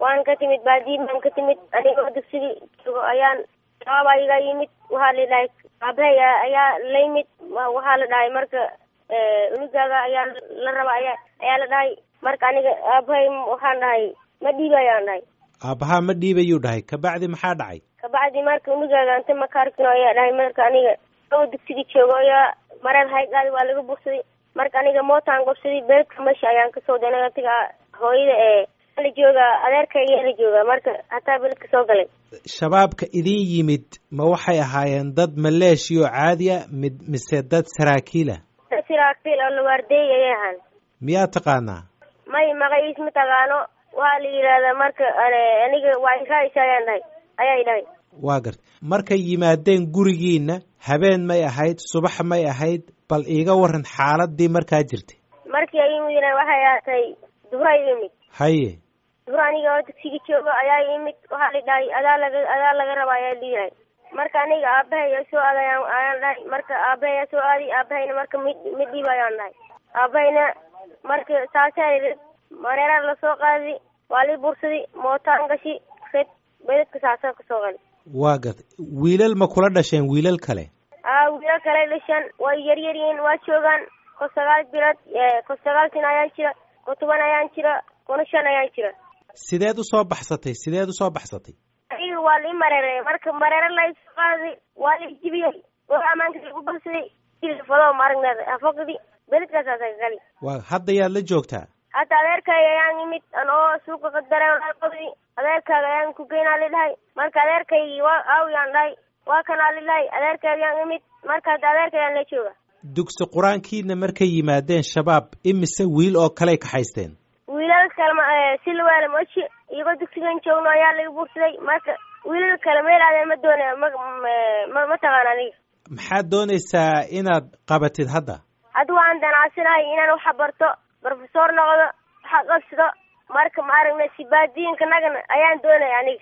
waan ka timid baadiyi baan ka timid anigoo dugsigii joogo ayaan shabaab iga yimid waxaa la dhahay aabahey ayaa la yimid waxaa la dhahay marka unugaaga ayaa la raba aya ayaa la dhahay marka aniga aabahay waxaan dhahay ma dhiiba ayaan dhahay aabbahaa ma dhiibayuu dhahay kabacdi maxaa dhacay kabacdi marka unugaaga anta makaarkino ayaa dhahay marka aniga oo dugsigii joogo ayaa mareer haygaadi waa laga bugsaday marka aniga mootaan gobsaday beledka meesha ayaan kasoo danay atiga hooyada ee la jooga adeerkayga la jooga marka hataa beledka soo galay shabaabka idin yimid ma waxay ahaayeen dad maleeshiya oo caadi a mid mise dad saraakiila dad saraakiil oo lawaardeey ayay ahaan miyaa taqaanaa may magaciis ma taqaano waxaa la yidhaahdaa marka aniga waa israaisa ayaan dhahay ayay dhahay waa garta markay yimaadeen gurigiina habeen may ahayd subax may ahayd bal iiga waran xaaladii markaa jirtay markii ay yimid waxay ahatay dubra yimid haye dubra aniga oo dugsiga joogo ayaa yimid waxaa la dhahay adaa laga adaa laga raba ayaa liyahay marka aniga aabahay soo aaday ayaan dhahay marka aabahay soo aaday aabahayna marka mid mid dhiib ayaan dhahay aabahayna marka saasaa mareera lasoo qaaday waa lii bursaday mootaan gashi red bedadka saasaa kasoo qali waa garta wiilal ma kula dhasheen wiilal kale aa wiilal kale dhashaan way yaryar yihiin waa joogaan ko sagaal bilood ko sagaal sin ayaan jira ko toban ayaan jira kuna shan ayaan jira sideed usoo baxsatay sideed usoo baxsatay adiga waa lii mareeray marka mareere laysoo qaaday waa lii jibiyey oo amaanka lagu balsaday fado maaragneed hafaqdi beledkaasaasa gali waa hadda yaad la joogtaa hadda adeerkaaga ayaan yimid anoo suuqa qadaraqodi adeerkaaga ayaan ku geynaa lidhahay marka adeerkaygii waa aawiyaan dhahay waa kanaa lidhahay adeerkaaga ayaan imid marka hadda adeerka ayaan la jooga dugsi qur-aankiina markay yimaadeen shabaab imise wiil oo kaley kaxaysteen wiilal kalema silwaale moji iyagoo dugsigan joogno ayaa laga buursaday marka wiilal kale meel aadeen ma doonaya ma ma ma taqaan aniga maxaad doonaysaa inaad qabatid hadda hadda waan danacsanahay inaan waxa barto brofesor noqdo waxa qabsado marka ma aragna sibaadiyiinka nagana ayaan doonaya aniga